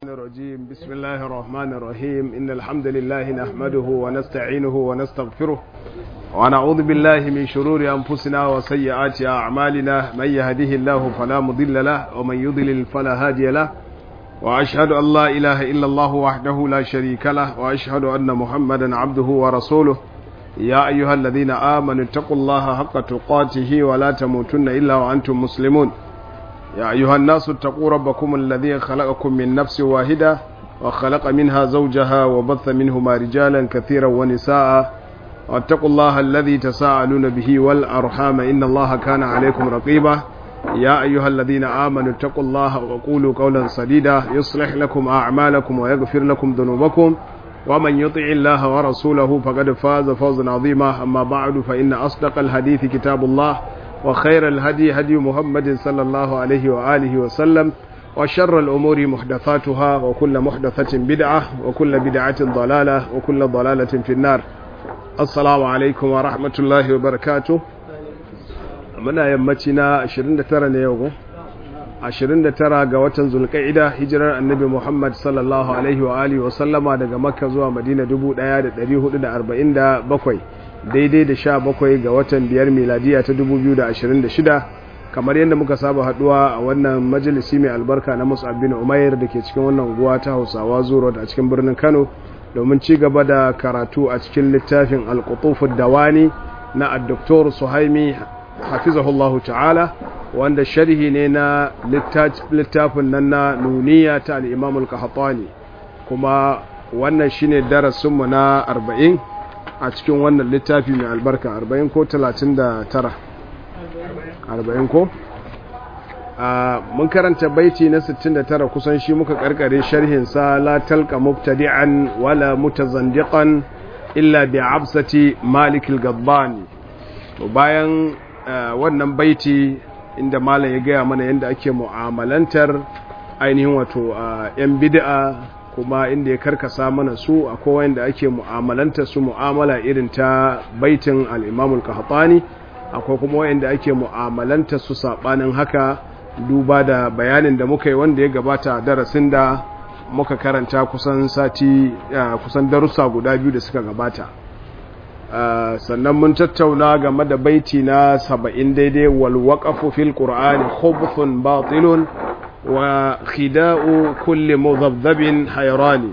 الرجيم بسم الله الرحمن الرحيم إن الحمد لله نحمده ونستعينه ونستغفره ونعوذ بالله من شرور أنفسنا وسيئات أعمالنا من يهده الله فلا مضل له ومن يضلل فلا هادي له وأشهد أن لا إله إلا الله وحده لا شريك له وأشهد أن محمدا عبده ورسوله يا أيها الذين آمنوا اتقوا الله حق تقاته ولا تموتن إلا وأنتم مسلمون يا أيها الناس اتقوا ربكم الذي خلقكم من نفس واحدة وخلق منها زوجها وبث منهما رجالا كثيرا ونساء واتقوا الله الذي تساءلون به والأرحام إن الله كان عليكم رقيبا يا أيها الذين آمنوا اتقوا الله وقولوا قولا سديدا يصلح لكم أعمالكم ويغفر لكم ذنوبكم ومن يطع الله ورسوله فقد فاز فوزا عظيما أما بعد فإن أصدق الحديث كتاب الله وخير الهدي هدي محمد صلى الله عليه وآله وسلم وشر الأمور محدثاتها وكل محدثة بدعة وكل بدعة ضلالة وكل ضلالة في النار السلام عليكم ورحمة الله وبركاته muna yammaci na 29 ne yau 29 ga watan zulqa'ida hijirar annabi Muhammad sallallahu alaihi wa alihi wa sallama daga makka zuwa madina 1447 daidai da 17 ga watan biyar miladiya ta 2026 kamar yadda muka saba haduwa a wannan majalisi mai albarka na Mus'ab bin Umair da ke cikin wannan unguwa ta Hausawa Zuro a cikin birnin Kano domin ci gaba da karatu a cikin littafin Al-Qutuf dawani na Dr. Suhaimi hafizahullahu ta'ala wanda sharhi ne na littafin nan na nuniya ta al-Imam al-Qahtani kuma wannan shine darasinmu na 40 a cikin wannan littafi mai albarka 40 ko 39 40 ko mun karanta baiti na 69 kusan shi muka karkare sharhin sa la talqa mubtadi'an wala mutazandiqan illa bi absati malik al-gaddani to bayan wannan baiti inda malam ya gaya mana yadda ake mu'amalantar ainihin wato yan bid'a kuma inda ya karkasa mana su akwai wanda ake mu'amalantar su mu'amala irin ta baitin al-Imam al-Qahtani akwai kuma wanda ake mu'amalantar su sabanin haka duba da bayanin da muka yi wanda ya gabata darasin da muka karanta kusan sati kusan darussa guda biyu da suka gabata Uh, sannan mun tattauna game da baiti na saba'in daidai wal waqafu fil qur'ani khubthun batilun wa khida'u kulli mudhabbin hayrani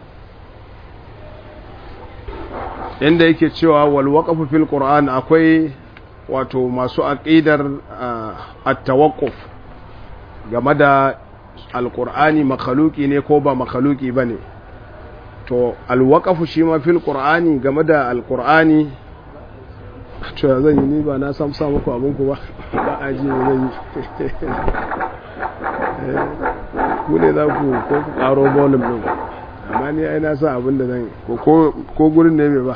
inda yake cewa wal waqafu fil qur'an akwai wato masu aqidar uh, at-tawaqquf game da alqur'ani makhluki ne ko ba makhluki bane to alwakafu shi ma fil qur'ani game da alqur'ani to ya zan yi ni ba na sam sa muku abin ku ba ba a ji zan yi ku ne za ku ko ku karo volume din amma ni ai na sa abin da zan ko ko gurin ne mai ba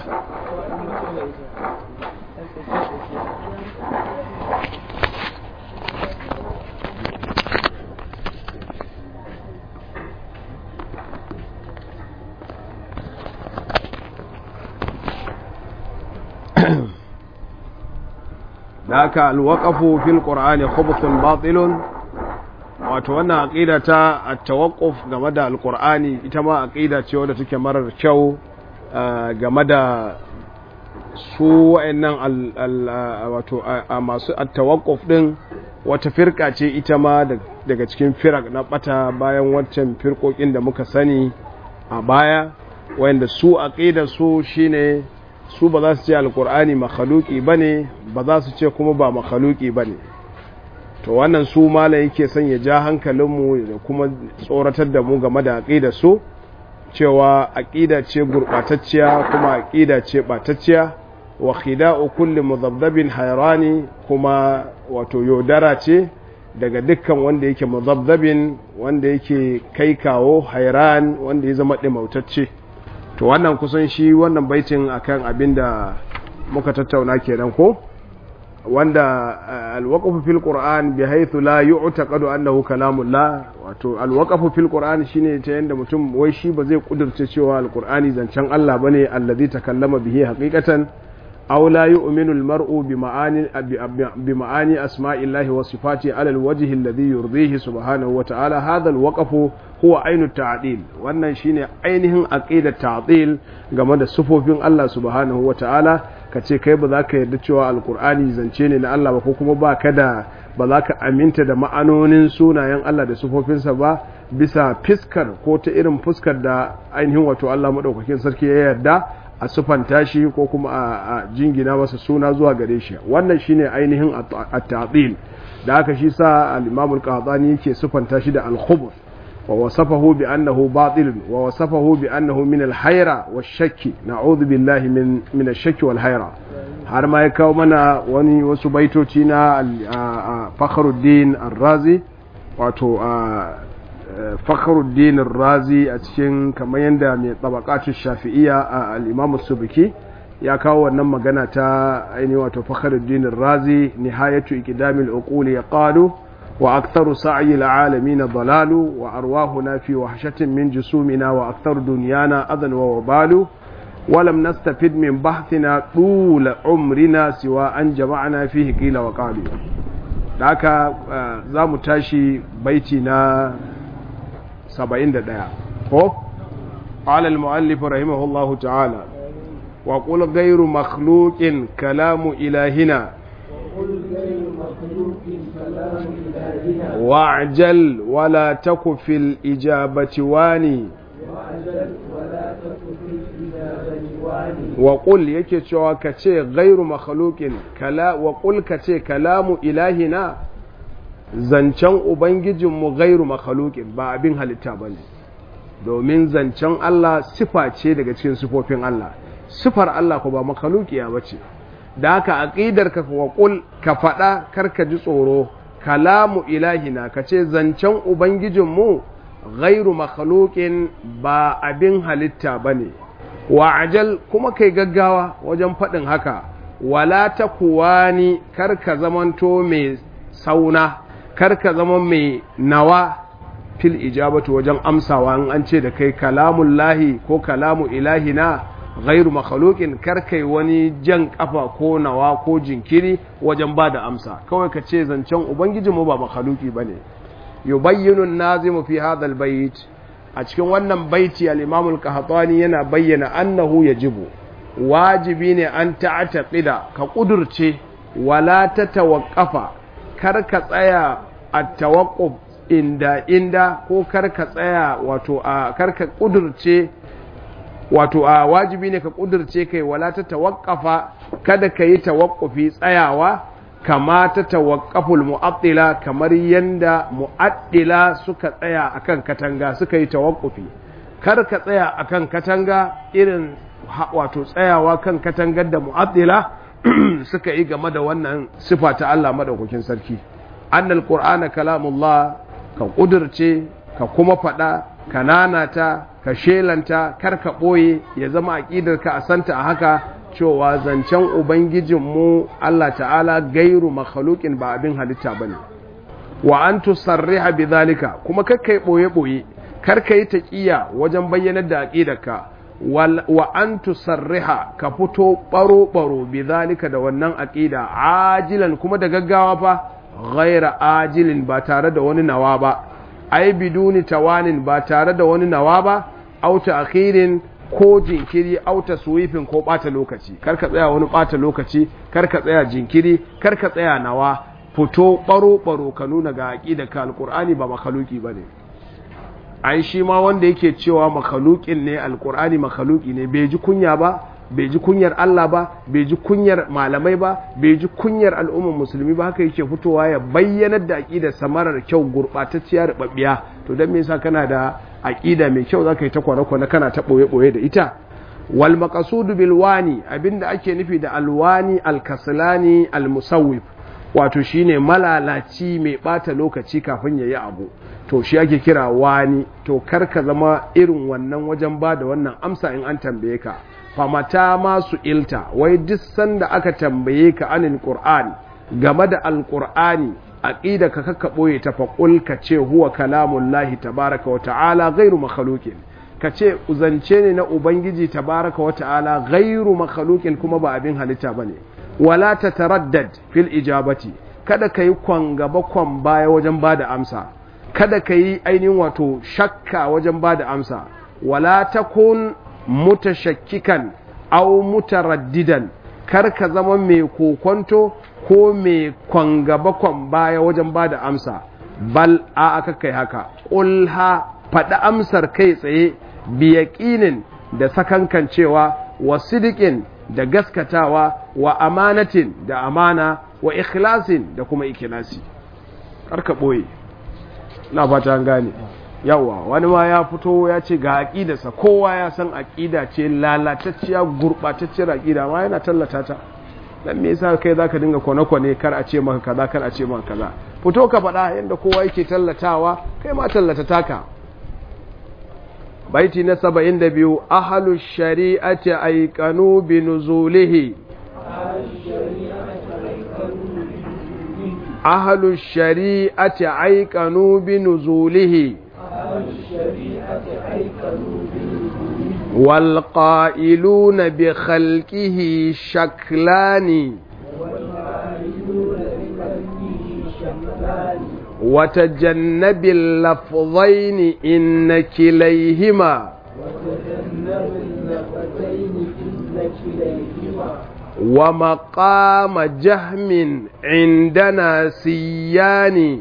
ذاك الوقف في القرآن خبث باطل wato wannan aqida ta at-tawaqquf game da alqur'ani ita ma aqida ce wadda take marar kyau game da su wayannan wato masu at-tawaqquf din wata firka ce ita ma daga cikin firak na bata bayan waccan firkokin da muka sani a baya wayanda su aqida su shine su ba za su ce alkur'ani makhaluki ba ne ba za su ce kuma ba makhaluki ba ne to wannan su mala yake son ya ja hankalinmu da kuma tsoratar da mu game da aƙida su cewa aƙida ce gurɓatacciya kuma aƙida ce ɓatacciya wa khida'u kulli muzabzabin hayrani kuma wato yaudara ce daga dukkan wanda yake muzabzabin wanda yake kai kawo hayran wanda ya zama ɗimautacce to wannan kusan shi wannan baitin akan abin da muka tattauna kenan ko wanda alwaqafu fil qur'an bi haythu la yu'taqadu annahu kalamullah wato alwaqafu fil qur'an shine ta yanda mutum wai shi ba zai kudurce cewa alqur'ani zancen Allah bane allazi takallama bihi haqiqatan aw la yu'minu al-mar'u bi ma'ani bi ma'ani asma'illahi wa sifati ala al-wajhi alladhi yurdihi subhanahu wa ta'ala hadha al-waqf huwa ainu ta'dil wannan shine ainihin aqidat ta'dil game da sifofin Allah subhanahu wa ta'ala kace kai ba za ka yarda cewa alqur'ani zance ne na Allah ba ko kuma ba ka da ba za ka aminta da ma'anonin sunayen Allah da sufofinsa ba bisa fiskar ko ta irin fuskar da ainihin wato Allah maɗaukakin sarki ya yarda a sufanta shi ko kuma a jingina masa suna zuwa gare shi wannan shine ainihin at-ta'dil da haka shi sa al-Imam al-Qahtani yake sufanta shi da al-khubur wa wasafahu bi annahu batil wa wasafahu bi annahu min al-hayra wash-shakki na'udhu billahi min min ash-shakki wal-hayra har ma ya kawo mana wani wasu baitoci na Fakhruddin Ar-Razi wato Fakhruddin Ar-Razi a cikin kamar yadda mai tabaqatu Shafi'iyya a al-Imam Subki ya kawo wannan magana ta ainihin wato Fakhruddin Ar-Razi nihayatu iqdamil uquli yaqalu wa aktharu sa'i al-alamin dalalu wa arwahuna fi wahshatin min jusumina wa aktharu dunyana adan wa wabalu ولم نستفد من بحثنا طول عمرنا سوى أن جمعنا فيه قيل وقالوا داك زام تاشي بيتنا سبعين دقيقة هو قال المؤلف رحمه الله تعالى وقل غير مخلوق كلام إلهنا واعجل ولا تك في الإجابة واني wa ƙul yake cewa ka ce gairu makhluqin kala wa ƙul ka ce kalamu ilahina zancen ubangijinmu gairu makhluqin ba abin halitta ba ne domin zancen Allah sifa ce daga cikin sifofin Allah sifar Allah ko ba makhluqiya ba ce da haka aqidar ka wa ƙul ka faɗa kar ka ji tsoro kalamu ilahina ka ce zancen ubangijinmu gairu makhluqin ba abin halitta ba ne wa ajal kuma kai gaggawa wajen faɗin haka wala ta kuwa ni karka zamanto mai sauna karka zama mai nawa fil ijabatu wajen amsawa in an ce da kai kalamun lahi ko kalamu ilahina ghairu makhluqin karkai wani jan kafa ko nawa ko jinkiri wajen ba da amsa kawai ka ce zancen ubangijinmu ba makhluki bane yubayyinu an-nazimu fi hadha al-bayt a cikin wannan baiti al-Imam al-Qahtani yana bayyana annahu yajibu wajibi ne an ta'taqida ka kudurce wala tatawaqqafa kar ka tsaya at-tawaqquf inda inda ko kar ka tsaya wato a kar ka kudurce wato a wajibi ne ka kudurce kai wala tatawaqqafa kada ka yi tawaqqufi tsayawa kama ta tawaqqaful mu'attila kamar yanda mu'attila suka tsaya akan katanga suka yi tawaqqufi kar ka tsaya akan katanga irin wato tsayawa kan katangar da mu'attila suka yi game da wannan sifa ta Allah madaukakin sarki annal qur'ana kalamullah ka kudurce ka kuma fada ka nanata ka shelanta kar ka boye ya zama aqidar ka a santa a haka cewa zancen Ubangijinmu Allah ta'ala gairu makhluqin ba abin halitta ba ne, wa an tusarriha bi zalika kuma kakkai ɓoye-ɓoye, karka yi taƙiya wajen bayyanar da aƙidarka, wa an tusarriha ka fito ɓaro-ɓaro bi zalika da wannan aƙida, ajilan kuma da gaggawa fa, ghaira ajilin ba tare da wani nawa ba, ai biduni tawanin ba tare da wani nawa ba, auta akhirin ko jinkiri auta suwifin ko ɓata lokaci kar ka tsaya wani ɓata lokaci kar ka tsaya jinkiri kar ka tsaya nawa fito ɓaro-ɓaro ka nuna ga aƙida ka alƙur'ani ba makaluki ba ne ai shi ma wanda yake cewa makalukin ne alƙur'ani makaluki ne bai ji kunya ba bai ji kunyar Allah ba bai ji kunyar malamai ba bai ji kunyar al'ummar musulmi ba haka yake fitowa ya bayyanar da aƙidar samarar kyau gurɓatacciya rubabbiya to don me yasa kana da aƙida mai kyau zaka yi ta kwane-kwane kana ta ɓoye-ɓoye da ita wal maqasudu bil wani abinda ake nufi da alwani alkaslani almusawwif wato shine malalaci mai bata lokaci kafin yayi abu to shi ake kira wani to kar ka zama irin wannan wajen ba da wannan amsa in an tambaye ka famata masu ilta wai duk sanda aka tambaye ka anil qur'ani game da alqur'ani aqida ka kakka boye ta faqul ka ce huwa kalamullahi tabaraka wa ta'ala ghairu makhluqin ka ce zance ne na ubangiji tabaraka wa ta'ala ghairu makhluqin kuma ba abin halitta bane wala tataraddad fil ijabati kada kai kwan gaba kwan baya wajen bada amsa kada kai ainihin wato shakka wajen bada amsa wala takun mutashakkikan aw mutaraddidan kar ka zama mai kokonto ko mai kwan gaba kwan baya wajen bada amsa bal a aka kai haka ƙulha faɗi amsar kai tsaye biyaƙinin da sakankancewa wa sidikin da gaskatawa wa amanatin da amana wa ikhlasin da kuma ikhlasi karka ɓoye na fata an gane yawa wani ma ya fito ya ce ga aƙidarsa kowa ya san aƙida ce lalatacciya gurɓatacciyar aƙida ma yana tallata ta dan me yasa kai zaka dinga kwane-kwane kar a ce maka kaza kar a ce maka kaza fito ka faɗa yadda kowa yake tallatawa kai ma tallata taka baiti na saba'in da biyu ahalu shari'ati aikanu bi nuzulihi ahalu shari'ati aikanu bi nuzulihi والقائلون بخلقه شكلان وتجنب اللفظين إن كليهما ومقام جهم عندنا سيان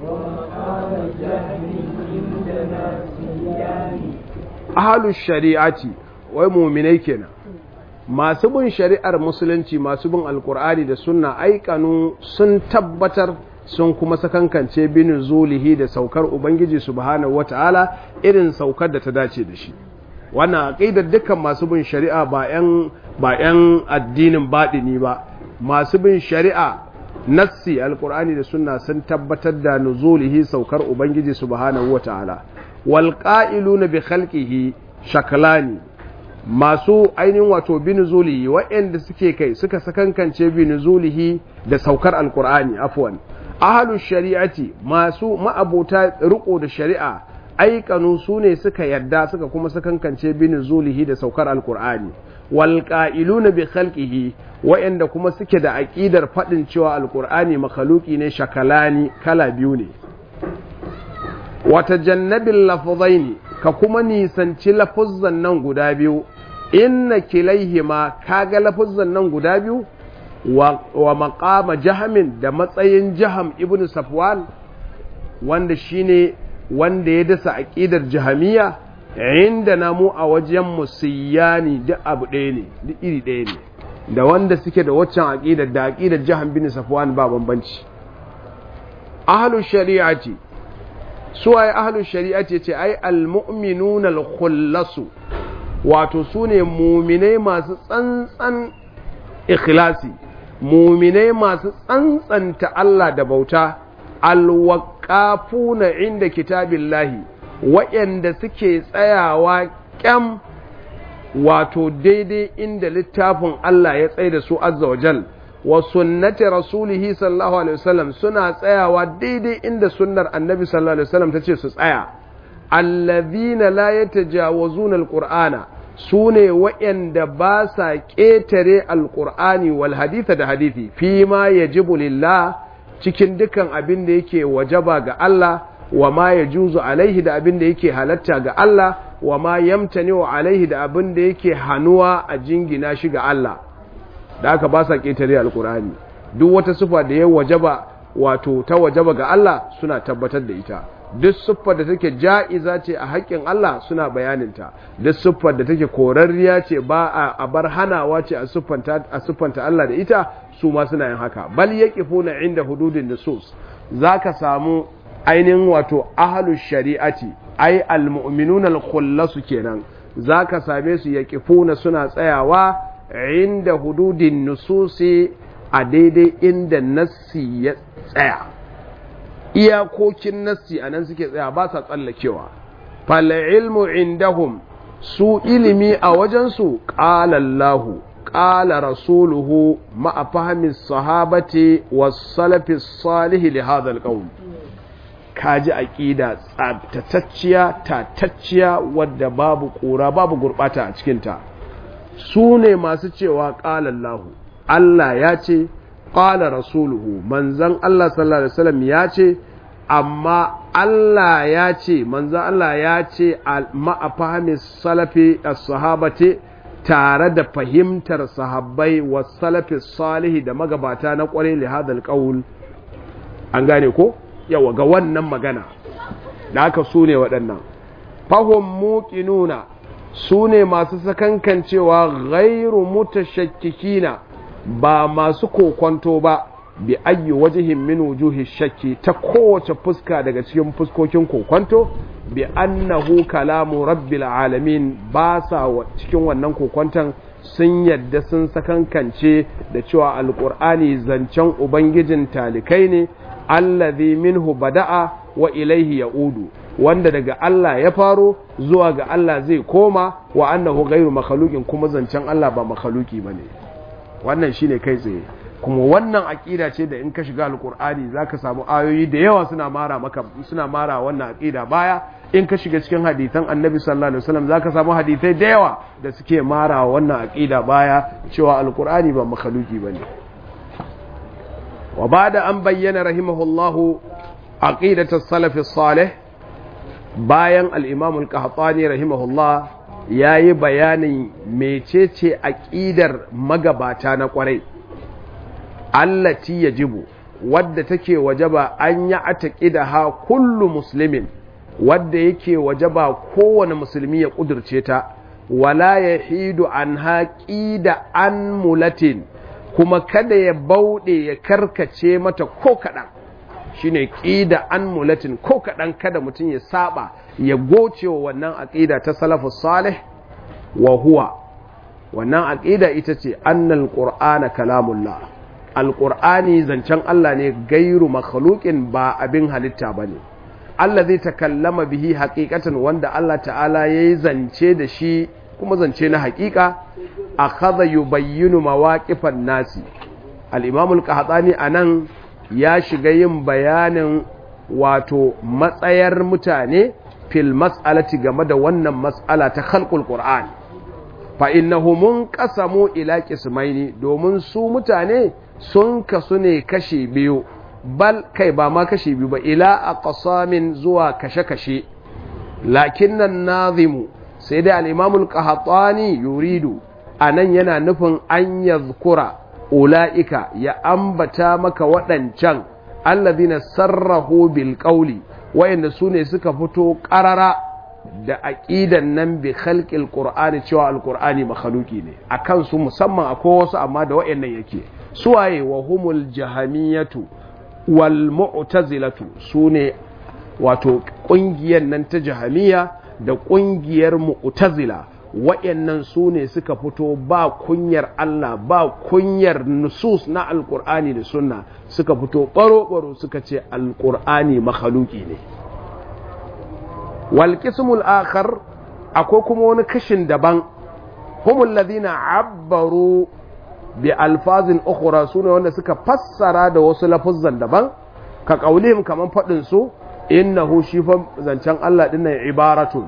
أهل الشريعة ومؤمنين كنا masu bin shari'ar musulunci masu bin alkur'ani da sunna aikanu sun tabbatar sun kuma sakankance binin zulihi da saukar ubangiji subhanahu wata'ala irin saukar da ta dace da shi wannan aqidar dukkan masu bin shari'a ba yan ba yan addinin baɗini ba masu bin shari'a nassi alkur'ani da sunna sun tabbatar da nuzulihi saukar ubangiji subhanahu wata'ala wal qa'iluna bi khalqihi shaklani masu ainihin wato binuzulihi waɗanda suke kai suka sakankance binuzulihi da saukar alkur'ani afwan ahalu shari'ati masu ma'abota riko da shari'a aikanu su ne suka yadda suka kuma sakankance binuzulihi da saukar alkur'ani wal qa'iluna bi khalqihi waɗanda kuma suke da aqidar fadin cewa alkur'ani makhluki ne shakalani kala biyu ne wata jannabil lafzaini ka kuma nisanci lafuzzan nan guda biyu inna kilaihima kaga lafuzzan nan guda biyu wa, wa maqama jahamin da matsayin jaham ibn safwan wanda shine wanda ya dasa aqidar jahamiya inda namu a wajen musiyani duk abu ɗaya ne duk iri ɗaya ne da wanda suke da waccan aqidar da aqidar jaham bin safwan ba bambanci ahlu shari'ati suwaye ahlu shari'ati ce ai almu'minuna al-khullasu wato su ne muminai masu tsantsan ikhlasi muminai masu tsantsanta Allah da bauta alwaƙafuna inda kitabillahi waɗanda suke tsayawa ƙyam wato daidai inda littafin Allah ya tsaye da su azza wa jal wa sunnati rasulihi sallallahu alaihi wasallam suna tsayawa daidai inda sunnar annabi sallallahu alaihi wasallam ta ce su tsaya allazina la yatajawazuna alqur'ana su ne waɗanda ba sa ƙetare alƙur'ani wal haditha da hadithi fi ma ya lillah cikin dukan abin da yake wajaba ga Allah wa ma ya juzu alaihi da abin da yake halatta ga Allah wa ma yamtani wa alaihi da abin da yake hannuwa a jingina shi ga Allah da aka ba sa ƙetare alƙur'ani duk wata sufa da ya wajaba wato ta wajaba ga Allah suna tabbatar da ita duk siffar da take ja'iza ce a haƙƙin Allah suna bayaninta duk siffar da take korarriya ce ba a bar hanawa ce a siffanta Allah da ita su ma suna yin haka bal yaqifuna inda hududin nusus zaka samu ainihin wato ahlus shari'ati ai almu'minuna al-khullasu kenan zaka same su yaqifuna suna tsayawa inda hududin nususi a daidai inda nassi ya tsaya iyakokin nassi a nan suke tsaya ba sa tsallakewa fala ilmu indahum su ilimi a wajensu ƙala Allahu ƙala rasuluhu ma'a fahimin sahabati was salafi salihi li hadha alqawm kaji aqida tsabtatacciya tatacciya wadda babu kura babu gurbata a cikin ta su ne masu cewa qala Allah Allah ya ce qala rasuluhu manzon Allah sallallahu alaihi wasallam ya ce amma Allah ya ce manzon Allah ya ce ma'a fahimi salafi as-sahabati tare da fahimtar sahabbai wa salafi salihi da magabata na kwarai li hadal qaul an gane ko yawa ga wannan magana da aka su ne waɗannan fahim muqinuna su ne masu sakankancewa ghairu mutashakkikina ba masu kokonto ba bi ayyi wajihin min wujuhi shakki ta kowace fuska daga cikin fuskokin kokonto bi annahu kalamu rabbil alamin ba sa cikin wannan kokonton sun yadda sun sakankance da cewa alqur'ani zancen ubangijin talikai ne allazi minhu bada'a wa ilaihi ya'udu wanda daga Allah ya faro zuwa ga Allah zai koma wa annahu ghairu makhluqin kuma zancen Allah ba makhluki bane wannan shine kai tsaye kuma wannan aqida ce da in ka shiga alqur'ani zaka samu ayoyi da yawa suna mara maka suna mara wannan aqida baya in ka shiga cikin hadisan annabi sallallahu alaihi wasallam zaka samu hadisai da yawa da suke mara wannan aqida baya cewa alqur'ani ba makhluki bane wa bada an bayyana rahimahullahu aqidatu salaf salih bayan al-imam al-qahtani rahimahullah yayi bayanin mecece aqidar magabata na kwarai allati yajibu wadda take wajaba an ya ataqida ha kullu muslimin wadda yake wajaba kowane musulmi ya kudurce ta wala yahidu an haqida an mulatin kuma kada ya bauɗe ya karkace mata ko kaɗan shine ƙida an mulatin ko kaɗan kada mutum ya saba ya goce wa wannan aƙida ta salafus salih wa huwa wannan aƙida ita ce annal qur'ana kalamullah alqur'ani zancen Allah ne gairu makhluqin ba abin halitta bane Allah zai takallama bihi haqiqatan wanda Allah ta'ala yayi zance da shi kuma zance na haƙiƙa akhadha yubayyinu mawaqifan nasi al-imam al-qahtani anan ya shiga yin bayanin wato matsayar mutane fil mas'alati game da wannan mas'ala ta khalqul qur'an fa innahu munqasamu ila qismaini domin su mutane sun kasu ne kashi biyu bal kai ba ma kashi biyu ba ila aqsamin zuwa kashe-kashe lakinnan nazimu sai dai al-imam al-qahtani yuridu a nan yana nufin an yazkura ula'ika ya ambata maka waɗancan allazina sarrahu bil qawli wayanda su ne suka fito ƙarara da aqidan nan bi khalqil qur'ani cewa alqur'ani makhluki ne akan su musamman akwai wasu amma da wayannan yake suwaye wa humul jahamiyatu wal mu'tazilatu sune wato ƙungiyar nan ta jahamiya da ƙungiyar mu'tazila waɗannan su ne suka fito ba kunyar Allah ba kunyar nusus na alkur'ani da sunna suka fito ɓaro-ɓaro suka ce alkur'ani makhaluki ne walƙismul akhar akwai kuma wani kashin daban humul ladina abbaru bi alfazin ukhra sune wanda suka fassara da wasu lafuzzan daban ka kaulihim kaman faɗin su innahu shi fa zancen Allah dinnan ibaratun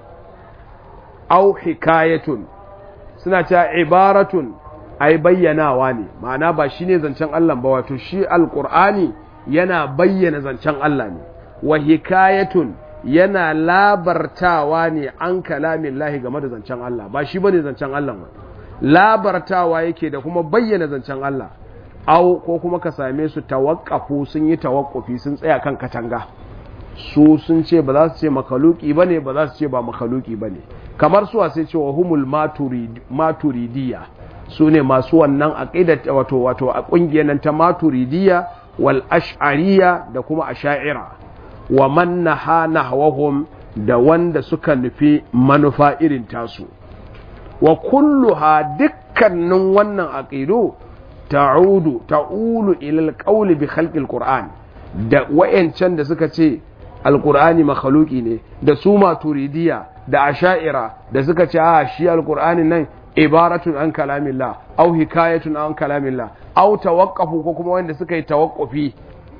au hikayatun suna cewa ibaratun ai bayyanawa ne ma'ana ba shi ne zancen Allah ba wato shi alkur'ani yana bayyana zancen Allah ne wa hikayatun yana labartawa ne an kalamin lahi game da zancen Allah ba shi bane zancen Allah ba labartawa yake da kuma bayyana zancen Allah au ko kuma ka same su tawakkafu sun yi tawakkufi sun tsaya kan katanga su sun ce ba za su ce makaluki ba ne ba za su ce ba makaluki ba ne kamar su sai ce wa humul maturidiya su ne masu wannan aqidat wato wato a ƙungiyar nan ta maturidiya wal ash'ariya da kuma asha'ira wa man naha nahwahum da wanda suka nufi manufa irin tasu wa kulluha dukkanin wannan aqidu ta'udu ta'ulu ila al bi khalqi al-qur'an da wayancan da suka ce alkur'ani makhaluki ne da su maturidiya da asha'ira da suka ce a shi alkur'ani nan ibaratun an kalamillah au hikayatun an kalamillah au tawaqqafu ko kuma wanda suka yi tawaqqufi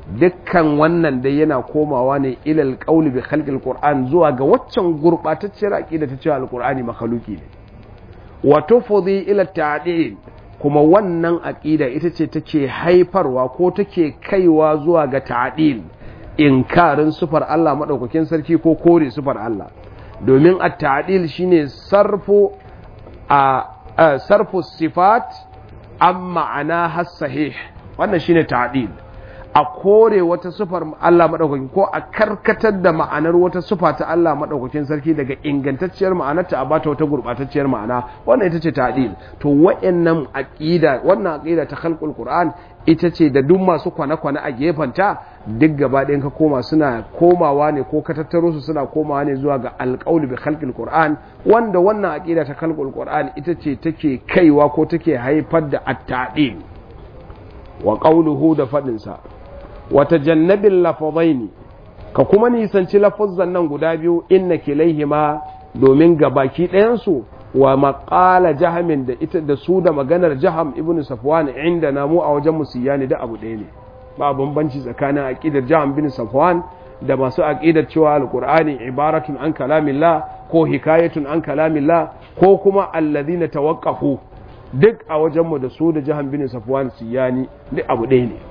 dukkan wannan dai yana komawa ne ilal qawli bi khalqil qur'an zuwa ga waccan gurbatacciyar aqida ta cewa alqur'ani makhluki ne wa tufdi ila ta'dil kuma wannan aqida ita ce take haifarwa ko take kaiwa zuwa ga ta'dil inkarin sufar Allah madaukakin sarki ko kore sufar Allah domin at-ta'dil shine sarfu a sarfu sifat an ma'ana has sahih wannan shine ta'dil a kore wata sufar Allah maɗaukakin ko a karkatar da ma'anar wata sufa ta Allah maɗaukakin sarki daga ingantacciyar ma'anarta a bata wata gurɓatacciyar ma'ana wannan ita ce ta'dil to wa'annan aqida wannan aqida ta khalqul qur'an ita ce da duk masu kwane-kwane a gefanta duk gaba ɗayan ka koma suna komawa ne ko ka tattaro su suna komawa ne zuwa ga alƙawli bi khalqil qur'an wanda wannan aqida ta khalqul qur'an ita ce take kaiwa ko take haifar da at-ta'dil wa qawluhu da fadin sa wata jannabin lafazaini ka kuma nisanci lafazan nan guda biyu inna kilaihima domin gabaki ɗayansu wa maƙala jahamin da ita da su da maganar jaham ibn safwan inda namu a wajen musiyani da abu ɗaya ne ba bambanci tsakanin aqidar jaham bin safwan da masu aqidar cewa alqur'ani ibaratun an kalamillah ko hikayatun an kalamillah ko kuma alladhina tawaqqafu duk a wajenmu da su da jaham bin safwan siyani duk abu ɗaya ne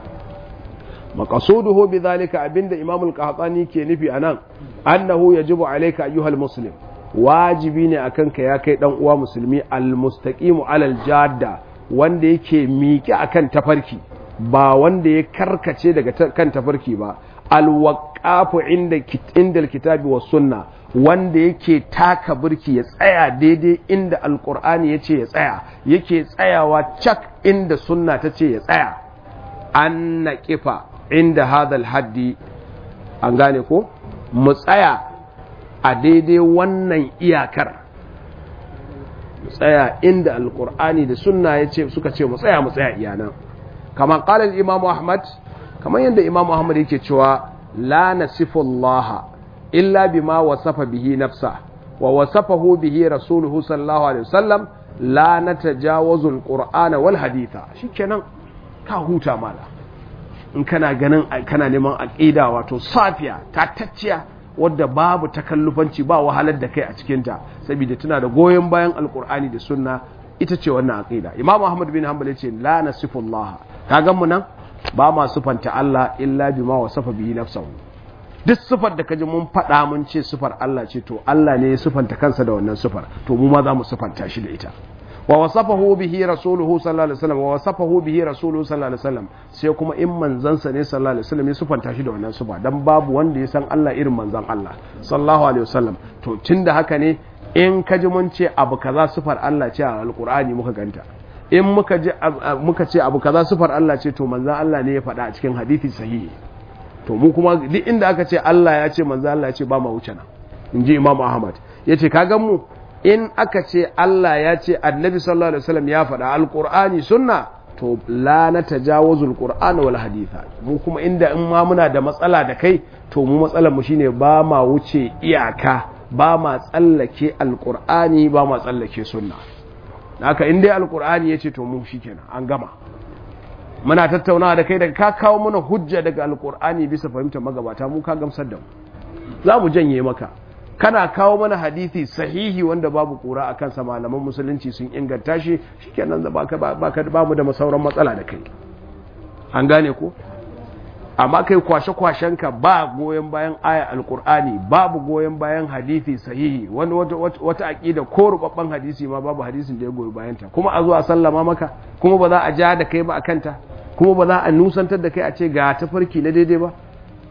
maqasuduhu bidhalika abinda imam al-qahtani ke nufi anan annahu yajibu alayka ayyuhal muslim wajibi ne akan ka ya kai dan uwa musulmi al-mustaqimu alal jadda wanda yake miƙe akan tafarki ba wanda ya karkace daga kan tafarki ba al-waqafu inda inda al-kitabi was sunna wanda yake taka birki ya tsaya daidai inda alqur'ani yace ya tsaya yake tsayawa cak inda sunna tace ya tsaya an naqifa inda hadal haddi an gane ko mu tsaya a daidai wannan iyakar mu tsaya inda alkur'ani da sunna ya ce suka ce mu tsaya mu tsaya iyana kamar kalar imamu ahmad kamar yadda imamu ahmad yake cewa la nasifu allaha illa bima wasafa bihi nafsa wa wasafahu bihi rasuluhu sallallahu alaihi wasallam la natajawazu alqur'ana wal haditha shikenan ka huta mala in kana ganin kana neman aqida wato safiya tatacciya wadda babu takallufanci ba wahalar da kai a cikinta saboda tana da goyon bayan alkur'ani da sunna ita ce wannan aqida imam ahmad bin hanbal yace la nasifullah kaga mu nan ba ma sufanta Allah illa bima wasafa bihi nafsuhu duk sufar da kaji mun faɗa mun ce sufar Allah ce to Allah ne ya sufanta kansa da wannan sufar to mu ma za mu sufanta shi da ita wa wasafahu bihi rasuluhu sallallahu alaihi wasallam wa wasafahu bihi rasuluhu sallallahu alaihi wasallam sai kuma in manzansa ne sallallahu alaihi wasallam ya sufanta shi da wannan sufa dan babu wanda ya san Allah irin manzan Allah sallallahu alaihi wasallam to tunda haka ne in ka ji mun ce abu kaza sufar Allah ce a alqur'ani muka ganta in muka ji muka ce abu kaza sufar Allah ce to manzan Allah ne ya faɗa a cikin hadisi sahihi to mu kuma duk inda aka ce Allah ya ce manzan Allah ya ce ba ma wuce nan in ji Imam Ahmad yace ka gan mu in aka ce Allah ya ce annabi sallallahu alaihi wasallam ya faɗa alqur'ani sunna to la na tajawuzul qur'ana wal haditha mu kuma inda in ma muna da matsala da kai to mu matsalar mu shine ba ma wuce iyaka ba ma tsallake alqur'ani ba ma tsallake sunna haka in dai alqur'ani yace to mu shikenan an gama muna tattaunawa da kai daga ka kawo mana hujja daga alqur'ani bisa fahimtar magabata mu ka gamsar da mu za mu janye maka kana kawo mana hadisi sahihi wanda babu kura a kansa malaman musulunci sun inganta shi shikenan da baka baka bamu da masauran matsala da kai an gane ko amma kai kwashe kwashenka ba goyen bayan aya alkur'ani babu goyen bayan hadisi sahihi wani wata wata aqida ko rubabban hadisi ma babu hadisin da ya goyi bayan ta kuma a zo a sallama maka kuma ba za a ja da kai ba akan ta kuma ba za a nusantar da kai a ce ga tafarki na daidai ba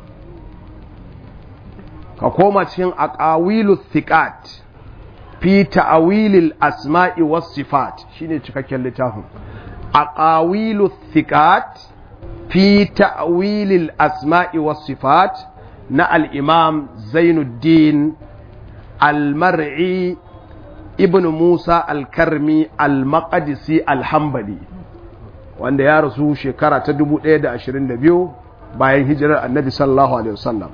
ka koma cikin aqawilu thiqat fi ta'wilil asma'i was sifat shine cikakken littafin aqawilu thiqat fi ta'wilil asma'i was sifat na al-imam Zainuddin al-Mar'i ibn Musa al-Karmi al-Maqdisi al-Hanbali wanda ya rasu shekara ta 1022 bayan hijirar Annabi sallallahu alaihi wasallam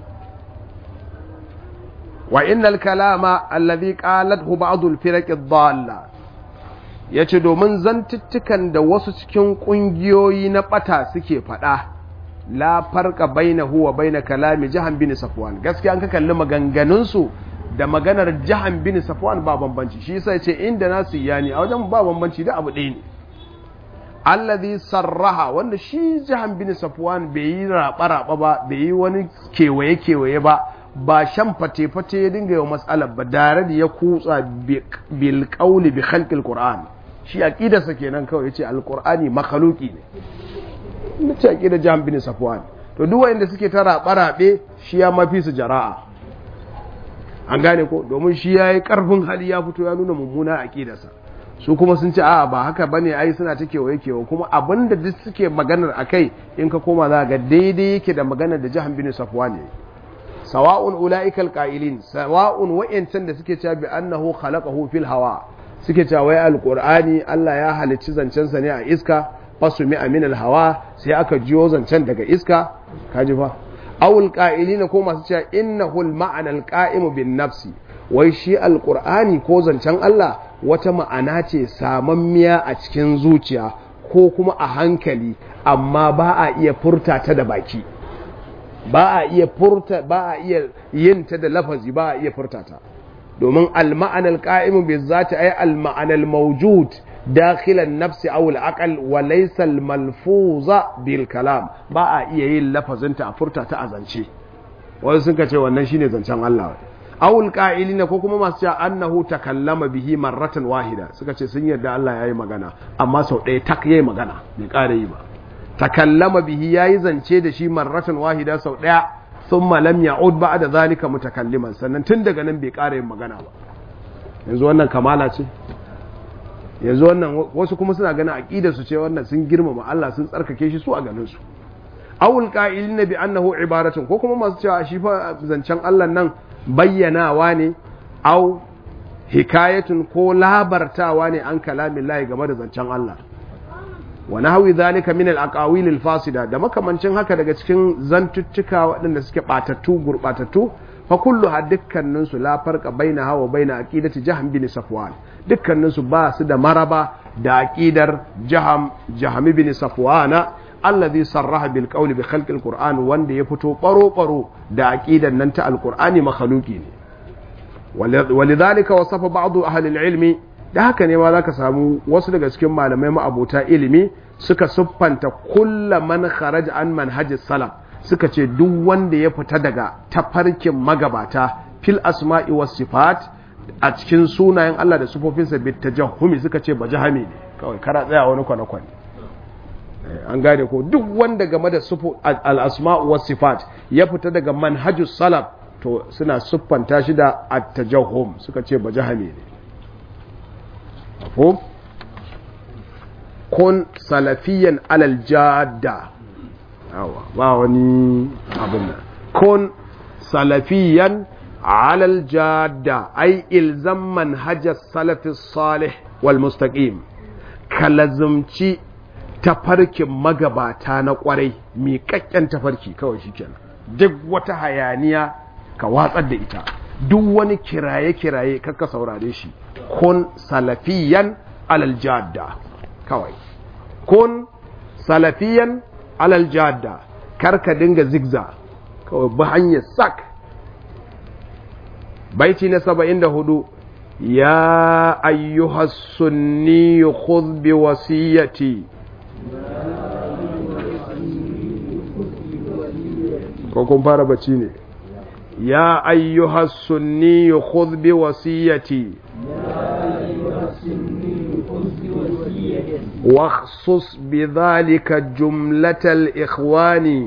وإن الكلام الذي قالته بعض الفرق الضالة yace domin zantuttukan da wasu cikin ƙungiyoyi na ɓata suke faɗa la farqa bainahu wa bain kalami jahan bin safwan gaskiya an ka kalli maganganun su da maganar jahan bin safwan ba bambanci shi yasa yace inda nasu yani a wajen ba bambanci da abu ɗaya ne allazi sarraha wanda shi jahan bin safwan bai yi raba raba ba bai yi wani kewaye kewaye ba ba shan fate fate ya dinga yau matsalar ba dare da ya kutsa bil qawli bi khalqil qur'an shi aqidarsa kenan kawai yace alqur'ani makhluqi ne nace aqidar jahan bin safwan to duk wanda suke ta raba rabe shi ya mafi su jara'a an gane ko domin shi yayi karfin hali ya fito ya nuna mummuna aqidarsa su kuma sun ce a ba haka bane ai suna ta kewaye kewa kuma abinda duk suke maganar akai in ka koma za ga daidai yake da maganar da jahan bin safwan ne sawa'un ula'ikal qa'ilin sawa'un wa'yancan da suke cewa bi annahu khalaqahu fil hawa suke cewa wai alqur'ani Allah ya halicci zancen sa ne a iska fasumi min al hawa sai aka jiyo zancen daga iska kaji fa awul qa'ilin ko masu cewa innahu al ma'ana al qa'imu bin nafsi wai shi alqur'ani ko zancen Allah wata ma'ana ce samammiya a cikin zuciya ko kuma a hankali amma ba a iya furta ta da baki ba a iya furta ba a iya yin ta da lafazi ba a iya furta ta domin al-ma'ana al-qa'imu bi zati ay al-ma'ana al-mawjud dakhil an-nafs aw al-aql wa laysa al-malfuza bil kalam ba a iya yin lafazin ta a furta ta a zance wani sun ce wannan shine zancen Allah aw al-qa'ilin ko kuma masu cewa annahu takallama bihi marratan wahida suka ce sun yarda Allah yayi magana amma sau ɗaya tak yayi magana bai ƙara yi ba takallama bihi yayi zance da shi marratan wahida sau daya thumma lam ya'ud ba'da zalika mutakalliman sannan tun daga nan bai ƙara yin magana ba yanzu wannan kamala ce yanzu wannan wasu kuma suna ganin aqida su ce wannan sun girmama Allah sun tsarkake shi su a ganin su awul qa'ilin bi annahu ibaratun ko kuma masu cewa shi fa zancen Allah nan bayyanawa ne au hikayatun ko labartawa ne an kalamin lahi game da zancen Allah wa nahwi zalika min al-aqawil al-fasida da makamancin haka daga cikin zantuttuka waɗanda suke batattu gurbatattu fa kullu ha dukkanin su la farqa baina hawa baina aqidati jaham bin safwan dukkanin su ba su da maraba da aqidar jaham jaham bin safwana alladhi sarraha bil qawli bi khalqi al-qur'an wanda ya fito baro baro da aqidar nan ta al-qur'ani makhluqi ne walidhalika wasafa ba'd ahli al-ilmi da haka ne ma za ka samu wasu daga cikin malamai ma'abota ilimi suka siffanta kulla man kharaj an manhajis salaf suka ce duk wanda ya fita daga tafarkin magabata fil asma'i was sifat a cikin sunayen Allah da sufofinsa bit tajahhumi suka ce bajahami ne kawai kara tsaya wani kwana kwana an gane ko duk wanda game da sufu al asma'u was sifat ya fita daga manhajus salaf to suna siffanta shi da at tajahhum suka ce bajahami ne mafhum kun salafiyan alal jadda yawa ba wani abin nan kun salafiyan alal jadda ai ilzam manhajar salafi salih wal mustaqim ka lazumci tafarkin magabata na kwarai miƙaƙƙen tafarki kawai shikenan duk wata hayaniya ka watsar da ita duk wani kiraye-kiraye kakka saurare shi kun salafiyan alal jadda kawai kun salafiyan alal jadda karka dinga zigza kawai bi hanyar sak baiti na saba'in da hudu ya ayyuhas sunni khudh bi wasiyati ko kun fara bacci ne يا أيها السني خذ بوصيتي واخصص بذلك جملة الإخوان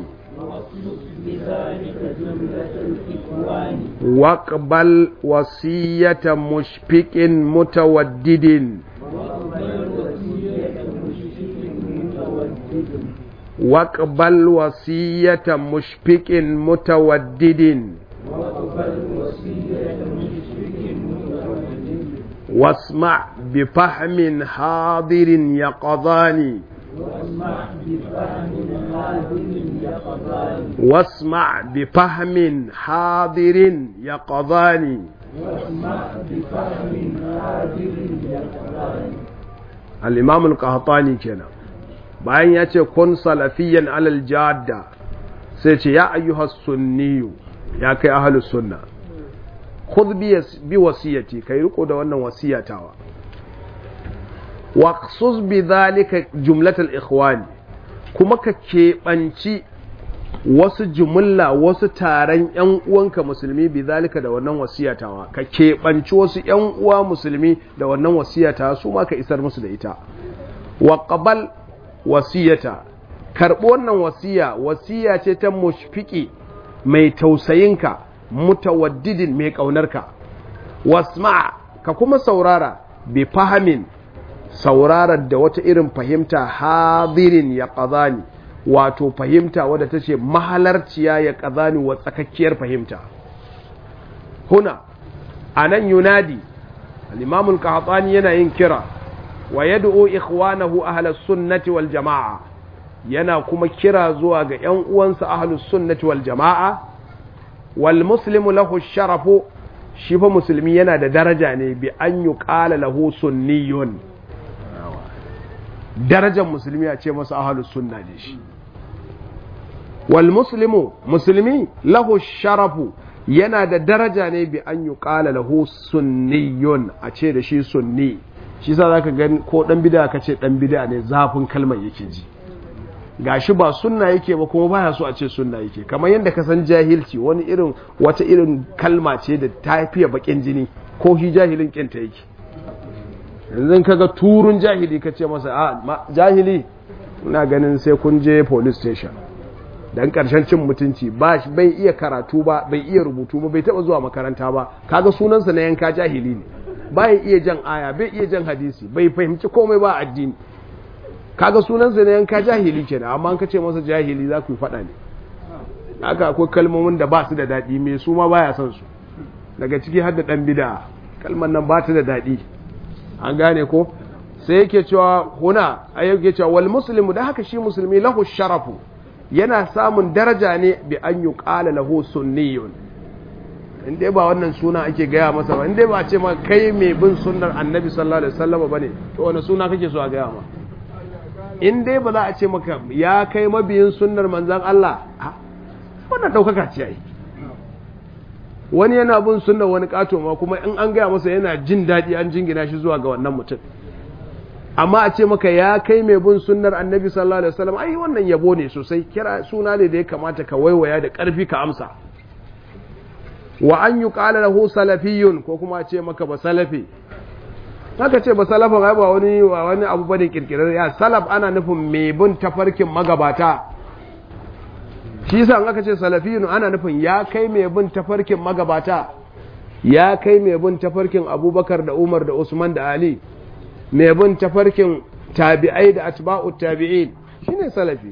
واقبل وصية مشفق متودد واقبل وصية مشفق متودد واسمع بفهم حاضر يقظان واسمع بفهم حاضر يقظان الإمام القهطاني كنا bayan ya ce kun salafiyan alal jadda sai ce ya ayyuhas sunniyu ya kai ahlus sunna khudh bi wasiyati kai riko da wannan wasiyatawa waqsus bi dhalika jumlatal ikhwani kuma ka keɓanci wasu jumulla wasu taron ‘yan uwanka musulmi bi zalika da wannan wasiyatawa ka keɓanci wasu ‘yan uwa musulmi da wannan wasiyatawa su ma ka isar musu da ita wa qabal wasiyata karɓi wannan wasiya wasiya ce ta mushfiki mai tausayinka mutawaddidin mai ƙaunarka wasma ka kuma saurara bi fahamin saurarar da wata irin fahimta hadirin ya ƙazani wato fahimta wadda ta ce mahalarciya ya ƙazani wa tsakakkiyar fahimta huna a nan yunadi al'imamul ƙahatsani yana yin kira wa yad'u ikhwanahu ahlus sunnati wal jama'a yana kuma kira zuwa ga ‘yan uwansa ahlus sunnati wal jama'a wal muslimu lahu sharafu shi fa musulmi yana da daraja ne bi an yi ƙala lahu sunniyun darajar musulmi a ce masa ahalus sunna ne shi wal muslimu musulmi lahu sharafu yana da daraja ne bi an yi ƙala lahu sunniyun a ce da shi sunni shi sa za ka gani ko ɗan bida ka ce ɗan bida ne zafin kalmar yake ji gashi ba sunna yake ba kuma baya so a ce sunna yake kamar yadda ka san jahilci wani irin wata irin kalma ce da ta fiye bakin jini ko shi jahilin kinta yake yanzu kaga turun jahili ka ce masa a jahili ina ganin sai kun je police station dan karshen cin mutunci ba bai iya karatu ba bai iya rubutu ba bai taba zuwa makaranta ba kaga sunansa na yanka jahili ne bai iya jan aya bai iya jan hadisi bai fahimci komai ba addini kaga sunansa na yanka jahili kenan amma an kace masa jahili za ku yi faɗa ne haka akwai kalmomin da ba su da daɗi mai su ma baya son su daga ciki har da ɗan bida kalmar nan ba ta da daɗi an gane ko sai yake cewa huna a yake cewa wal muslimu da haka shi musulmi lahu sharafu yana samun daraja ne bi an yi ƙala lahu sunniyun in dai ba wannan suna ake gaya masa ba in dai ba ce ma kai mai bin sunnar annabi sallallahu alaihi wasallam ba ne to wani suna kake so a gaya ma in dai ba za a ce maka ya kai mabiyin sunnar manzan Allah wannan ɗaukaka ce yi wani yana bin sunnar wani ƙato ma kuma in an gaya masa yana jin daɗi an jingina shi zuwa ga wannan mutum amma a ce maka ya kai mai bin sunnar annabi sallallahu alaihi wasallam ai wannan yabo ne sosai kira suna ne da ya kamata ka waiwaya da ƙarfi ka amsa wa an yi ƙala lahu salafiyun ko kuma a ce maka ba salafi haka ce ba salafin ai ba wani ba wani abu bane kirkirar ya salaf ana nufin mai bin tafarkin magabata shi yasa aka ce salafiyun ana nufin ya kai mai bin tafarkin magabata ya kai mai bin tafarkin abubakar da umar da usman da ali mai bin tafarkin tabi'ai da atba'u tabi'in shine salafi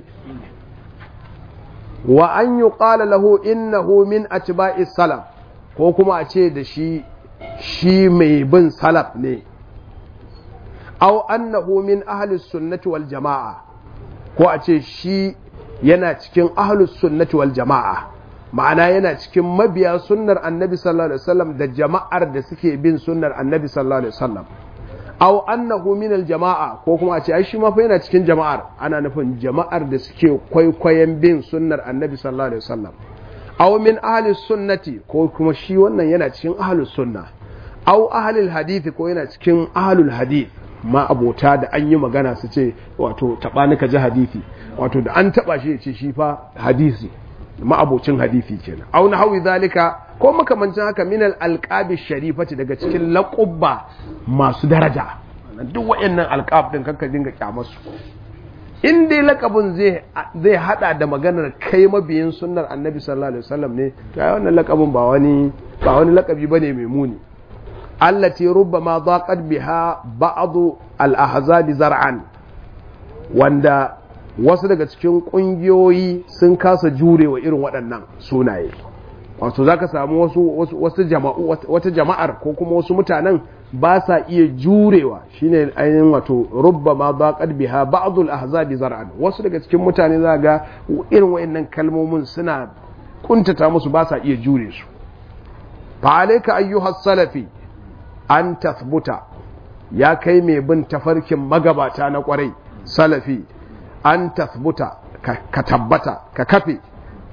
wa an yuqala lahu innahu min atba'is salaf ko kuma a ce da shi shi mai bin salaf ne aw annahu min ahli sunnati wal jama'a ko a ce shi yana cikin ahli sunnati wal jama'a ma'ana yana cikin mabiya sunnar annabi sallallahu alaihi wasallam da jama'ar da suke bin sunnar annabi sallallahu alaihi wasallam aw annahu min al jama'a ko kuma a ce ai shi ma fa yana cikin jama'ar ana nufin jama'ar da suke kwaikwayon bin sunnar annabi sallallahu alaihi wasallam aw min ahli sunnati ko kuma shi wannan yana cikin ahli sunna aw ahli hadith ko yana cikin ahlul hadith ma abota da an yi magana su ce wato taɓa ni ka ji hadisi wato da an taɓa shi ya ce shi fa hadisi ma'abocin hadisi kenan au na hawi zalika ko makamancin haka min alqabi sharifati daga cikin laqubba masu daraja duk wayannan alqab din kanka dinga kyamarsu in dai lakabin zai zai hada da maganar kai mabiyin sunnar annabi sallallahu alaihi wasallam ne to ai wannan lakabin ba wani ba wani lakabi bane mai muni allati rubbama daqat biha ba'd al-ahzab zar'an wanda wasu daga cikin kungiyoyi sun kasa jurewa irin waɗannan sunaye wato zaka samu wasu wasu jama'u wata jama'ar ko kuma wasu mutanen ba sa iya jurewa shine ainihin wato rubbama daqat biha ba'd al-ahzab zar'an wasu daga cikin mutane za ga irin waɗannan kalmomin suna kuntata musu ba sa iya jure su fa alayka ayyuhas salafi an tathbuta ya kai mai bin tafarkin magabata na kwarai salafi an tathbuta ka tabbata ka kafe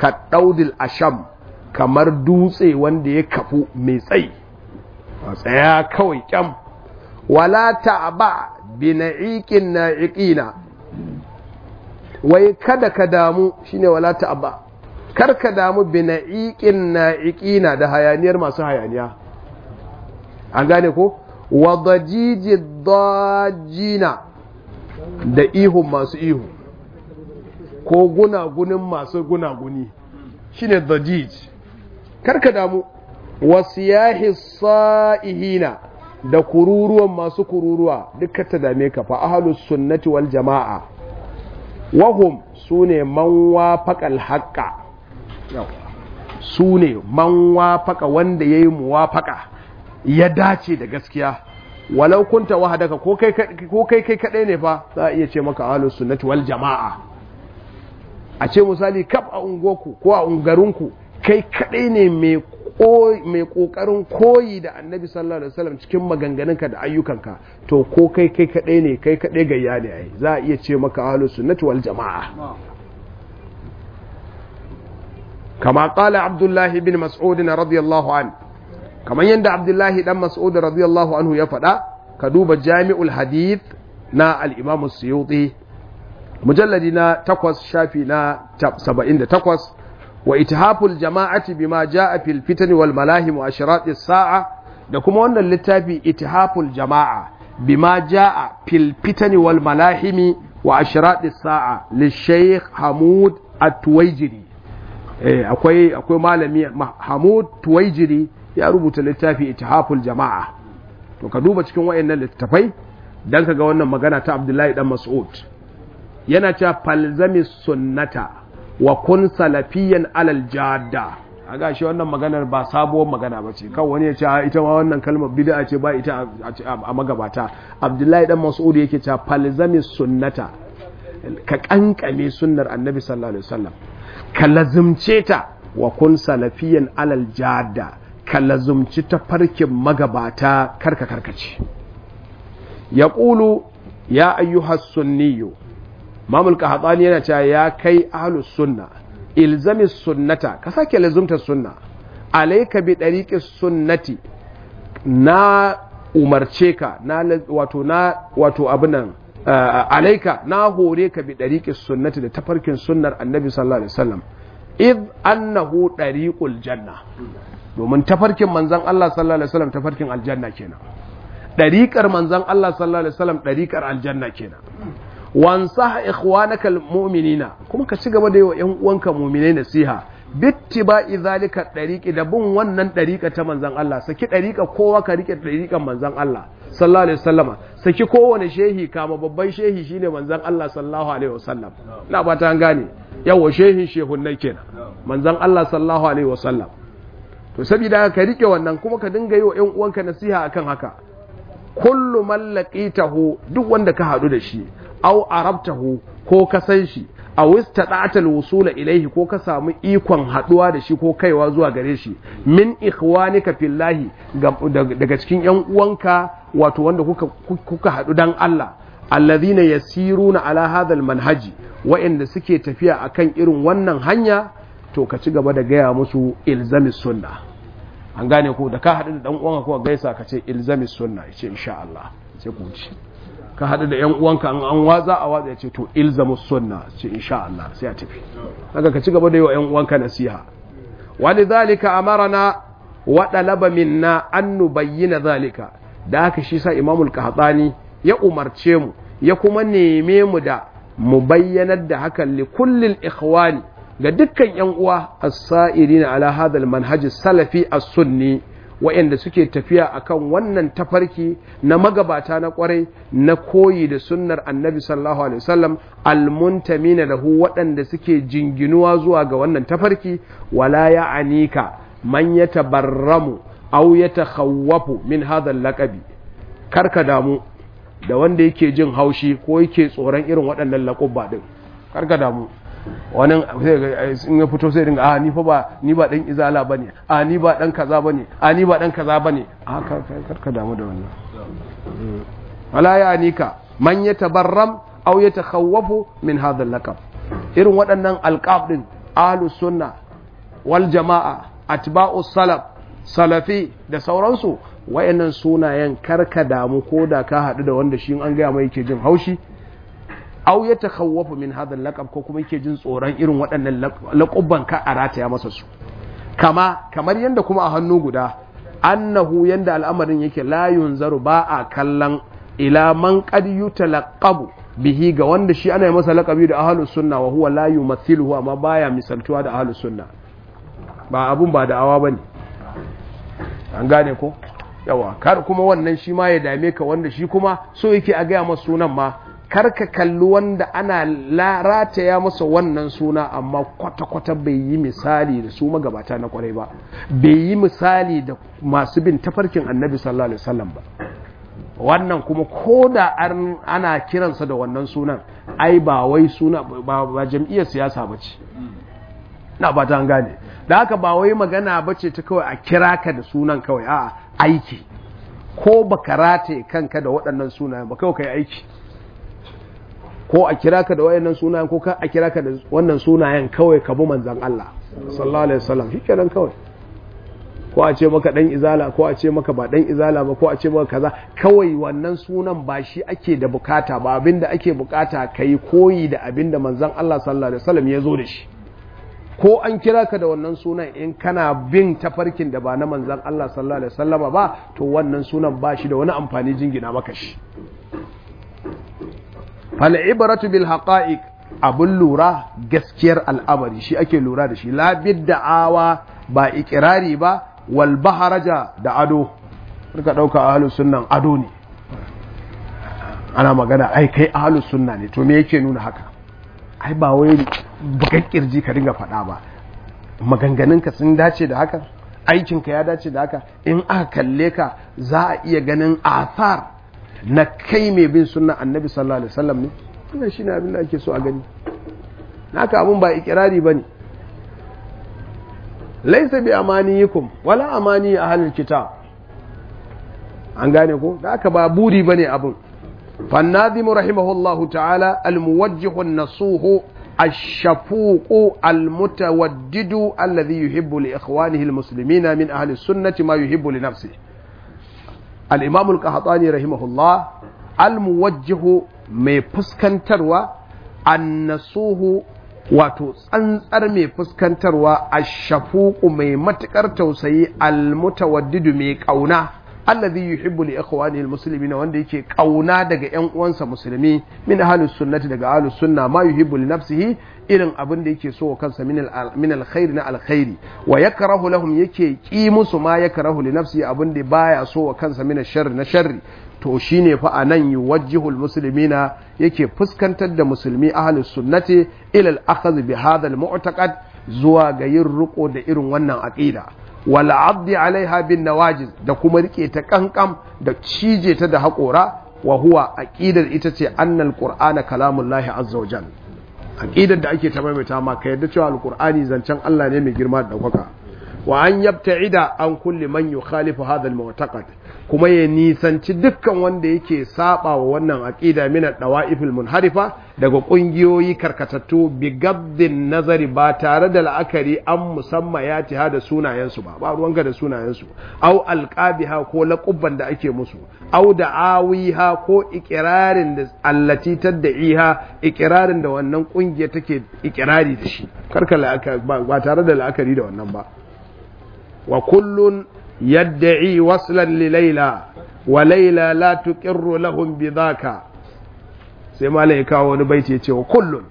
ka daudil asham kamar dutse wanda ya kafu mai tsayi tsaya kawai kyam wala ta'ba bi na'iqin na'iqina wai kada ka damu shine wala ta'ba kar ka damu bi na'iqin na'iqina da hayaniyar masu hayaniya an gane ko wa dajiji dajina da ihun masu ihu ko gunagunin masu gunaguni shine dajij kar ka damu wasiyahi sa'ihina da kururuwan masu kururuwa duka ta dame ka fa ahlus sunnati wal jama'a wahum sune man wafaqal haqqa sune man wafaqa wanda yayi muwafaqa ya dace da gaskiya walau kunta wahadaka ko kai ko kai kai kadai ne fa za a iya ce maka ahlus sunnati wal jama'a a ce misali kaf a unguwarku ko a ungarinku kai kadai ne mai mai kokarin koyi da annabi sallallahu alaihi wasallam cikin maganganunka da ayyukanka to ko kai kai kadai ne kai kadai gayya ne ai za a iya ce maka ahlus sunnati wal jamaa kama qala abdullahi bin mas'ud radiyallahu an kamar yanda abdullahi dan mas'ud radiyallahu anhu ya faɗa ka duba jami'ul hadith na al-imam as-suyuti mujalladi na 8 shafi na 78 wa ithaful jama'ati bima jaa fil fitani wal malahim wa ashratis sa'a da kuma wannan littafi ithaful jama'a bima jaa fil fitani wal malahim wa ashratis sa'a li shaykh Hamud At-Tuwaijiri eh akwai akwai malami Hamud Tuwaijiri ya rubuta littafi ithaful jama'a to ka duba cikin wayannan littafai dan kaga wannan magana ta Abdullahi dan Mas'ud yana cewa falzami sunnata wa kun salafiyan alal jadda a gashi wannan maganar ba sabuwar magana ba ce kan wani ya ce ita ma wannan kalmar bid'a ce ba ita a magabata abdullahi dan mas'ud yake cewa falzami sunnata ka kankame sunnar annabi sallallahu alaihi wasallam ka lazumce ta wa kun salafiyan alal jadda ka lazumci ta farkin magabata karka karkace yaqulu ya ayyuhas sunniyu mamul qahtani yana cewa ya kai ahlus sunna ilzami sunnata ka sake lazumta sunna alayka bi dariqi sunnati na umarce ka na wato na wato abinan alayka na hore ka bi dariqi sunnati da tafarkin sunnar annabi sallallahu alaihi wasallam id annahu dariqul janna domin tafarkin manzon Allah sallallahu alaihi wasallam tafarkin aljanna kenan dariqar manzon Allah sallallahu alaihi wasallam dariqar aljanna kenan wansa ikhwanaka almu'minina kuma ka ci gaba da yawa ƴan uwanka mu'minai nasiha bittiba'i zalika dariqi da bin wannan dariqa ta manzon Allah saki dariqa kowa ka rike dariqan manzon Allah sallallahu alaihi wasallama saki kowane shehi kama babban shehi shine manzon Allah sallallahu alaihi wasallam ina ba ta gane yawa shehin shehunnai kenan manzon Allah sallallahu alaihi wasallam to saboda ka rike wannan kuma ka dinga yi wa ƴan uwanka nasiha akan haka kullu man laqitahu duk wanda ka hadu da shi aw arabtahu ko ka san shi a wistada'ata alwusula ilaihi ko ka samu ikon haduwa da shi ko kaiwa zuwa gare shi min ikhwanika fillahi daga cikin yan uwanka wato wanda kuka kuka hadu dan Allah alladhina yasiruna ala hadha almanhaji wa'anda suke tafiya akan irin wannan hanya to ka ci gaba da gaya musu ilzamis sunna an gane ko da ka hadu da dan uwanka ko gaisa ka ce ilzamis sunna yace insha Allah sai ku ci ka haɗu da ‘yan uwanka an an waza a watsa ya ce to ilzamu sunna ce insha Allah sai a tafi haka ka ci gaba da yi wa ‘yan uwanka nasiha wani zalika amarana wa ɗalaba minna an nubayyana zalika da haka shi sa imamul qahtani ya umarce mu ya kuma neme mu da mu bayyanar da hakan li kullil ikhwani ga dukkan ‘yan uwa as-sa'irina ala hadha al-manhaj salafi as-sunni waɗanda suke tafiya akan wannan tafarki na magabata na kwarai na koyi da sunnar annabi sallallahu alaihi wasallam almuntamina lahu waɗanda suke jinginuwa zuwa ga wannan tafarki wala ya'anika man yatabarramu aw yatakhawwafu min hadha laqabi karka damu da wanda yake jin haushi ko yake tsoron irin waɗannan laƙubba din karka damu wani in ya fito sai dinga a ni fa ba ni ba dan izala bane a ni ba dan kaza bane a ni ba dan kaza bane a karka damu da wannan wala ya anika man yatabarram aw yatakhawwafu min hadha al-laqab irin waɗannan alqab din ahlus sunna wal jama'a atba'us salaf salafi da sauransu wayannan sunayen karka damu ko da ka haɗu da wanda shi an gaya mai yake jin haushi au ya takhawwafu min hadha laqab ko kuma yake jin tsoron irin waɗannan laƙubban ka a rataya masa su kama kamar yanda kuma a hannu guda annahu yanda al'amarin yake la yunzaru ba a kallon ila man qad yutalaqabu bihi ga wanda shi ana yi masa laƙabi da ahlus sunna wa huwa la yumathiluhu amma baya misaltuwa da ahlus sunna ba abun ba da awa bane an gane ko yawa kar kuma wannan shi ma ya dame ka wanda shi kuma so yake a gaya masa sunan ma kar ka kalli wanda ana rataya masa wannan suna amma kwata-kwata bai yi misali da su magabata na kwarai ba bai yi misali da masu bin tafarkin annabi sallallahu alaihi wasallam ba wannan kuma ko da ana kiransa da wannan sunan ai ba wai suna ba jam'iyyar siyasa ba ce na ba ta gane da haka ba wai magana ba ce ta kawai a kira ka da sunan kawai a aiki ko ba ka rataye kanka da waɗannan sunayen ba kawai ka yi aiki ko a kira ka da waɗannan sunayen ko ka a kira ka da wannan sunayen kawai ka bi manzan Allah sallallahu alaihi wasallam shikenan kawai ko a ce maka dan izala ko a ce maka ba dan izala ba ko a ce maka kaza kawai wannan sunan ba shi ake da bukata ba abinda ake bukata kai koyi da abinda manzan Allah sallallahu alaihi wasallam ya zo da shi ko an kira ka da wannan sunan in kana bin tafarkin da ba na manzan Allah sallallahu alaihi wasallama ba to wannan sunan ba shi da wani amfani jingina maka shi fal ibratu bil haqa'iq abun lura gaskiyar al'amari shi ake lura da shi la da'awa ba ikirari ba wal baharaja da ado ka dauka ahlus sunnan ado ne ana magana ai kai ahlus sunna ne to me yake nuna haka ai ba wai bugan kirji ka dinga faɗa ba maganganunka sun dace da haka aikinka ya dace da haka in aka kalle ka za a iya ganin athar na kai mai bin sunna annabi sallallahu alaihi wasallam ne wannan shine abin da ake so a gani naka abun ba ikirari bane laysa bi amaniyikum wala amani ahlul kitab an gane ko da aka ba buri bane abun فالناظم رحمه الله تعالى الموجه النصوح الشفوق المتودد الذي يحب لإخوانه المسلمين من أهل السنة ما يحب لنفسه الإمام القحطاني رحمه الله الموجه mai fuskantarwa annasuhu wato tsantsar mai fuskantarwa ashafuqu mai matukar tausayi almutawaddidu mai kauna alladhi yuhibbu li ikhwanihi almuslimina wanda yake kauna daga ƴan uwansa musulmi min ahlus sunnati daga ahlus sunna ma yuhibbu li nafsihi irin abin da yake so wa kansa min min alkhair na alkhairi wa yakrahu lahum yake ki musu ma yakrahu li nafsihi abin da baya so wa kansa min sharri na sharri to shine fa anan yuwajjihu almuslimina yake fuskantar da musulmi ahlus sunnati ila al-akhdh bi hadha al-mu'taqad zuwa ga yin riko da irin wannan aqida wal abdi alaiha bin nawajiz da kuma rike ta kankam da cije ta da haƙora wa huwa aqidar ita ce annal qur'ana kalamullahi azza wa jal aqidar da ake ta maimaita ma ka yadda cewa alqur'ani zancen Allah ne mai girma da daukaka wa an yabta'ida an kulli man yukhalifu hadha al-mu'taqad kuma ya nisanci dukkan wanda yake saba wa wannan aqida min ad-dawa'ifil munharifa daga kungiyoyi karkatattu bi gabdin nazari ba tare da la'akari an musamma ya tiha da sunayensu ba ba ruwanka da sunayensu au alqabiha ko laqubban da ake musu au da'awiha ko ikirarin da allati tad'iha ikirarin da wannan kungiya take ikirari da shi karka ba tare da la'akari da wannan ba wa kullun يدعي وصلا لليلى وليلى لا تقر لهم بذاك sai malam ya kawo wani baiti ya ce wa kullun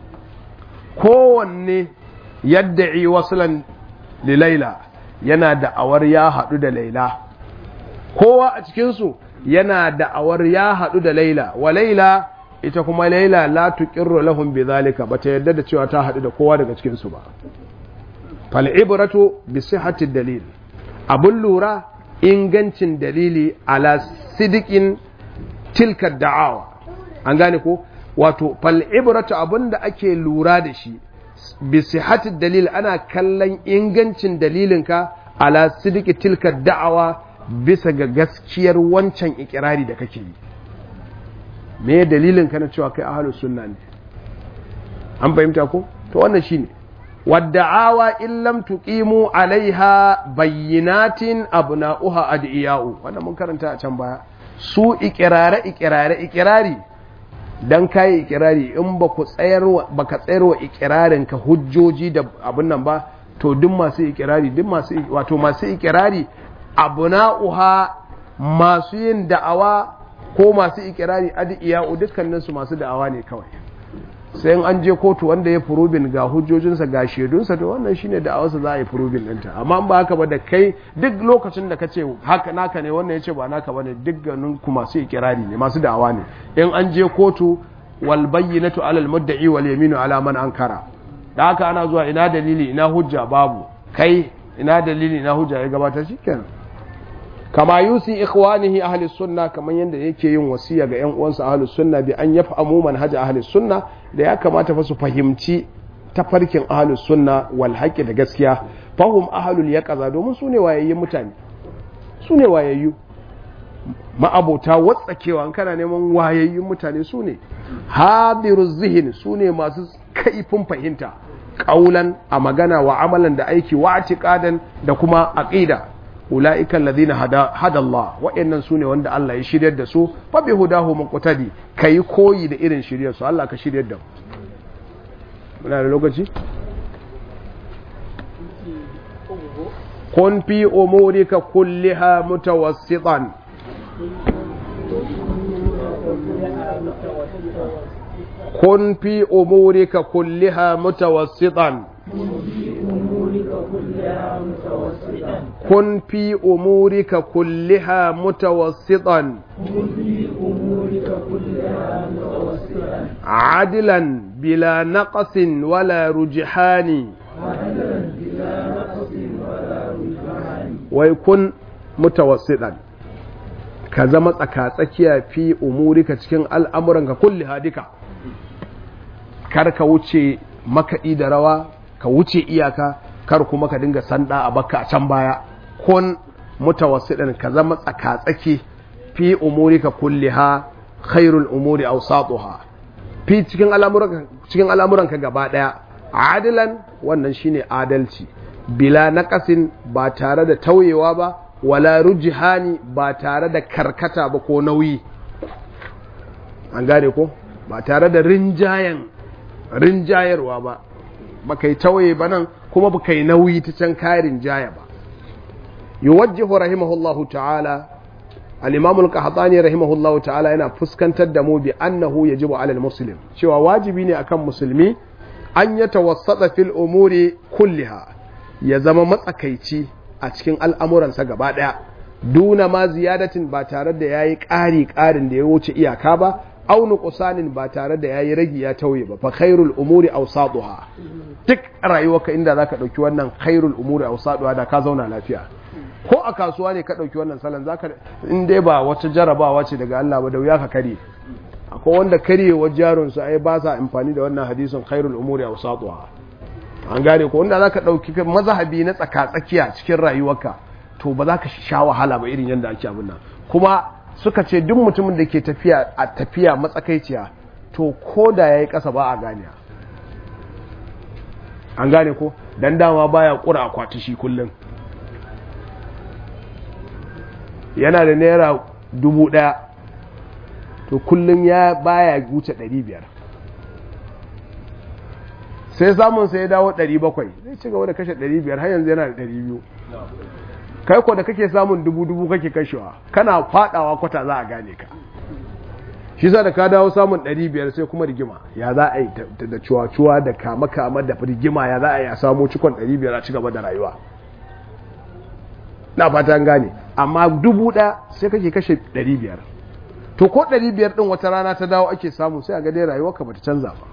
kowanne yadda'i waslan li laila yana da'awar ya haɗu da laila kowa a cikinsu yana da'awar ya haɗu da laila wa laila ita kuma laila la tuqirru lahum bi zalika bata yadda da cewa ta haɗu da kowa daga cikinsu ba fal ibratu bi sihhati dalil abun lura ingancin dalili ala sidikin tilka da'awa an gane ko wato fal ibratu abinda ake lura da shi bi sihhati dalil ana kallon ingancin dalilinka ala sidiki tilka da'awa bisa ga gaskiyar wancan ikirari da kake yi me dalilin ka na cewa kai ahlus sunna ne an fahimta ko to wannan shine wadda'awa in lam tuqimu alaiha bayyinatin abna'uha adiya'u wannan mun karanta a can baya su ikirare ikirare ikirari dan kai ikirari in ba ku tsayarwa baka tsayarwa ikirarin ka hujjoji da abun nan ba to duk masu ikirari duk masu wato masu ikirari abna'uha masu yin da'awa ko masu ikirari adiya'u dukkanin su masu da'awa ne kawai sai an je kotu wanda ya furubin ga hujjojinsa ga shaidunsa to wannan shine da awarsa za a yi furubin ɗinta amma ba haka ba da kai duk lokacin da ka ce haka naka ne wannan ya ce ba naka ba ne duk ganin ku masu ikirari ne masu da'awa ne in an je kotu wal bayyinatu alal mudda'i wal yaminu ala man ankara da haka ana zuwa ina dalili ina hujja babu kai ina dalili ina hujja ya gabata shikenan kama yusi ikhwanihi ahli sunna kaman yanda yake yin wasiya ga yan uwansa ahli sunna bi an yafhamu manhaj ahli sunna da ya kamata fa su fahimci tafarkin ahli sunna wal haqqi da gaskiya fahum ahlul yaqaza domin su ne wayayyun mutane su ne wayayyu ma'abota watsakewa an kana neman wayayyun mutane su ne hadiruz zihin su ne masu kaifin fahimta kaulan a magana wa amalan da aiki wa atiqadan da kuma aqida ula'ikan ladina hada Allah wa'annan su ne wanda Allah ya shiryar da su fa bi hudahu muqtadi kai koyi da irin shiryar su Allah ka shiryar da mu muna da lokaci kun fi umurika kulliha mutawassitan kun fi umurika kulliha mutawassitan كن في أمورك كلها متوسطا عدلا بلا نقص ولا رجحان ويكن متوسطا ka zama tsakatsakiya fi umurika cikin al'amuranka kulli hadika kar ka wuce makaɗi da rawa ka wuce iyaka kar kuma ka dinga sanda a baka a can baya kun mutawassidan ka zama tsakatsaki fi umurika kulliha khairul umuri awsatuha fi cikin al'amuran cikin al'amuranka gaba daya adilan wannan shine adalci bila naqasin ba tare da tauyewa ba wala rujihani ba tare da karkata ba ko nauyi an gane ko ba tare da rinjayen rinjayarwa ba baka yi tawaye ba nan kuma baka yi nauyi ta can kayan jaya ba yuwajjihu rahimahullahu ta'ala al-imam al-qahtani rahimahullahu ta'ala yana fuskantar da mu bi annahu yajibu 'ala al-muslim cewa wajibi ne akan musulmi an ya tawassata fil umuri kulliha ya zama matsakaici a cikin al'amuransa gaba daya duna ma ziyadatin ba tare da yayi ƙari ƙarin da ya wuce iyaka ba aw nuqsanin ba tare da yayi ragi ya tauye ba fa khairul umuri awsatuha duk rayuwarka inda zaka dauki wannan khairul umuri awsatuha da ka zauna lafiya ko a kasuwa ne ka dauki wannan salon zaka in dai ba wata jarabawa ce daga Allah ba da wuya ka kare akwai wanda karyewar jarun su ai ba sa amfani da wannan hadisin khairul umuri awsatuha an gane ko wanda zaka dauki mazhabi na tsaka tsakiya cikin rayuwarka to ba za ka sha wahala ba irin yadda ake abin nan kuma suka ce duk mutumin da ke tafiya a tafiya matsakaiciya to ko da ya yi ƙasa ba a gane an gane ko don dama baya ƙura akwati shi kullum yana da naira dubu ɗaya to kullum ya baya wuce ɗari biyar sai samun sai ya dawo ɗari bakwai zai ci gaba da kashe ɗari biyar har yanzu yana da ɗari biyu kai ko da kake samun dubu dubu kake kashewa kana fadawa kwata za a gane ka shi sa da ka dawo samun 500 sai kuma rigima ya za a yi da cuwa-cuwa da kama-kama da rigima ya za a yi a samu cikon 500 a cigaba da rayuwa na fata gane amma dubu ɗaya sai kake kashe 500 to ko 500 ɗin wata rana ta dawo ake samu sai a ga dai rayuwarka bata canza ba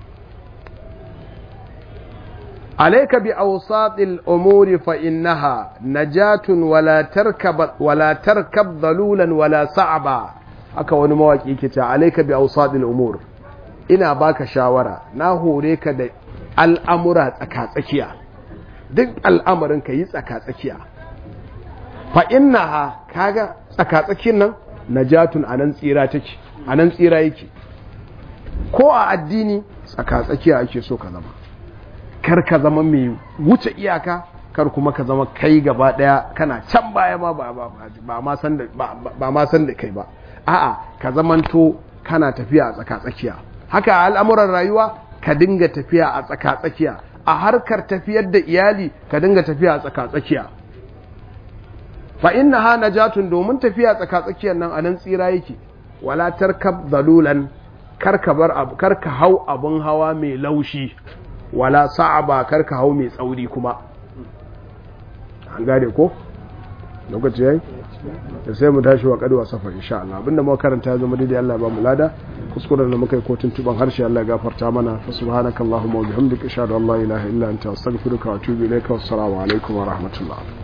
عليك بأوساط الأمور فإنها نجاة ولا تركب ولا تركب ضلولا ولا صعبا aka wani mawaki yake cewa alayka bi awsadil umur ina baka shawara na hore ka da al'amura tsakatsakiya duk al'amarin ka yi tsakatsakiya fa innaha kaga tsakatsakin nan najatun anan tsira take anan tsira yake ko a addini tsakatsakiya ake so ka zama kar ka zama mai wuce iyaka kar kuma ka zama kai gaba daya kana can baya ma ba ba ma san da ba ma san da kai ba a'a ka zamanto kana tafiya a tsaka tsakiya haka al'amuran rayuwa ka dinga tafiya a tsaka tsakiya a harkar tafiyar da iyali ka dinga tafiya a tsaka tsakiya fa innaha najatun domin tafiya tsaka tsakiyar nan anan tsira yake wala tarkab dalulan karka bar abu karka hau abun hawa mai laushi wala sa'aba karka hau mai tsauri kuma an gane ko lokaci yayi da sai mu tashi wa kadwa safar insha Allah abinda muka karanta ya zama daidai Allah ya ba mu lada kuskuren da muka yi ko tuntuban harshe Allah ya gafarta mana fa subhanakallahumma wa bihamdika ashhadu an la ilaha illa anta astaghfiruka wa atubu ilayka wassalamu alaikum wa rahmatullah